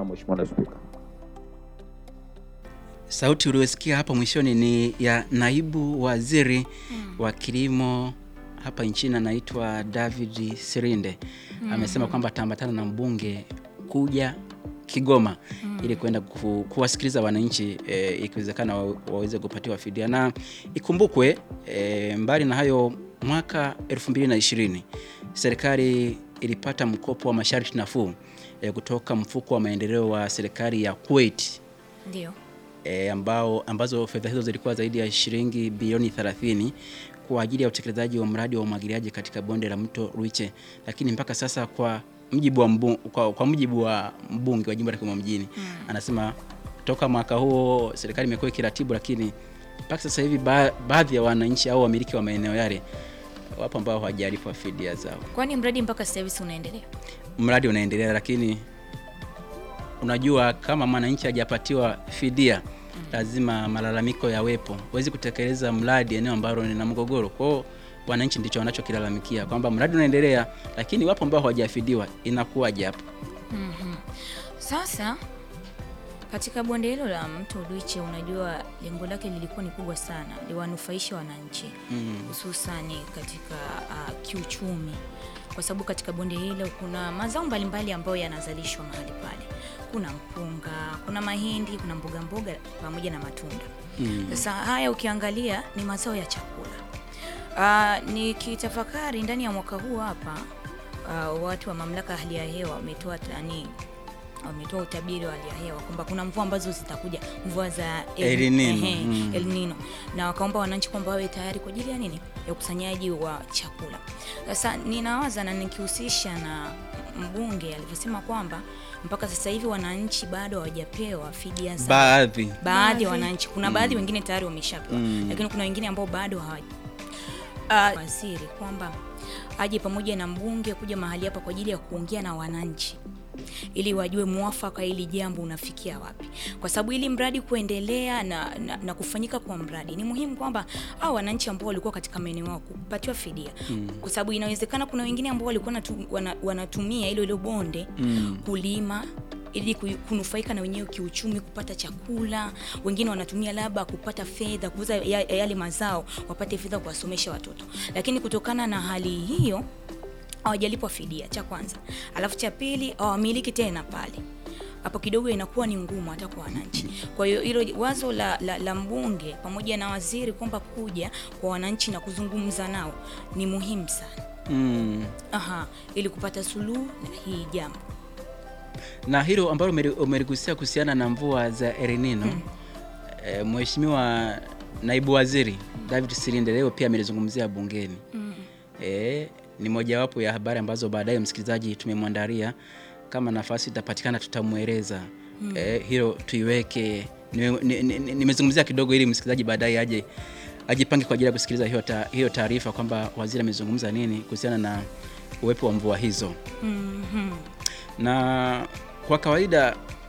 sana Mheshimiwa Naibu Spika. Sauti uliyosikia hapo mwishoni ni ya naibu waziri wa kilimo hapa nchini anaitwa David Sirinde. Amesema kwamba ataambatana na mbunge kuja Kigoma ili kwenda ku, kuwasikiliza wananchi e, ikiwezekana wa, waweze kupatiwa fidia. Na ikumbukwe e, mbali na hayo, mwaka 2020 serikali ilipata mkopo wa masharti nafuu e, kutoka mfuko wa maendeleo wa serikali ya Kuwait Ndio. e, ambao ambazo fedha hizo zilikuwa zaidi ya shilingi bilioni 30 kwa ajili ya utekelezaji wa mradi wa umwagiliaji katika bonde la mto Ruiche, lakini mpaka sasa kwa mjibu wa mbu, kwa, kwa mjibu wa mbunge wa jimbo la Kigoma mjini anasema toka mwaka huo serikali imekuwa ikiratibu, lakini mpaka sasa hivi ba, baadhi ya wananchi au wamiliki wa maeneo yale wapo ambao hawajalipwa fidia zao. Kwani mradi mpaka sasa hivi si unaendelea? Mradi unaendelea, lakini unajua kama mwananchi hajapatiwa fidia lazima malalamiko yawepo. Huwezi kutekeleza mradi eneo ambalo lina mgogoro. Kwa hiyo wananchi ndicho wanachokilalamikia kwamba mradi unaendelea, lakini wapo ambao hawajafidiwa. Inakuwaje hapo? Sasa katika bonde hilo la mto Luiche, unajua lengo lake lilikuwa ni kubwa sana, liwanufaisha wananchi hususani katika uh, kiuchumi, kwa sababu katika bonde hilo kuna mazao mbalimbali ambayo yanazalishwa mahali pale. Kuna mpunga, kuna mahindi, kuna mboga mboga pamoja na matunda. Sasa haya ukiangalia ni mazao ya chakula. Uh, nikitafakari ndani ya mwaka huu hapa uh, watu wa mamlaka ya hali ya hewa wametoa tani wametoa utabiri wa hali ya hewa kwamba kuna mvua ambazo zitakuja, mvua za El Nino. ehe, Mm. El Nino, na wakaomba wananchi kwamba wawe tayari kwa ajili ya nini, ya ukusanyaji wa chakula. Sasa ninawaza na nikihusisha na mbunge alivyosema kwamba mpaka sasa hivi wananchi bado hawajapewa fidia zao Baadhi baadhi ya wananchi kuna baadhi wengine tayari wameshapewa lakini kuna wengine ambao bado hawaja uh, waziri kwamba aje pamoja na mbunge kuja mahali hapa kwa ajili ya kuongea na wananchi ili wajue mwafaka ili jambo unafikia wapi, kwa sababu ili mradi kuendelea na, na, na kufanyika kwa mradi ni muhimu kwamba au wananchi ambao walikuwa katika maeneo yao kupatiwa fidia kwa sababu inawezekana kuna wengine ambao walikuwa natu, wana, wanatumia ile ile bonde kulima ili ku- kunufaika na wenyewe kiuchumi, kupata chakula. Wengine wanatumia labda kupata fedha, kuuza ya- yale mazao, wapate fedha kuwasomesha watoto, lakini kutokana na hali hiyo hawajalipwa fidia, cha kwanza. Alafu cha pili, hawamiliki tena pale hapo kidogo inakuwa ni ngumu hata kwa wananchi. Kwa hiyo hilo wazo la, la, la mbunge pamoja na waziri kwamba kuja kwa wananchi na kuzungumza nao ni muhimu sana. mm. Aha, ili kupata suluhu na hii jambo. na hilo ambalo umeli- umeligusia kuhusiana na mvua za El Nino e, Mheshimiwa naibu waziri David Silinde leo pia amelizungumzia bungeni e, ni mojawapo ya habari ambazo baadaye msikilizaji tumemwandalia kama nafasi itapatikana tutamweleza e, hilo tuiweke nimezungumzia ni, ni, nimezungumzia kidogo ili msikilizaji baadaye aje ajipange kwa ajili ya kusikiliza hiyo ta- hiyo taarifa kwamba waziri amezungumza nini kuhusiana na uwepo wa mvua hizo Mhm. na kwa kawaida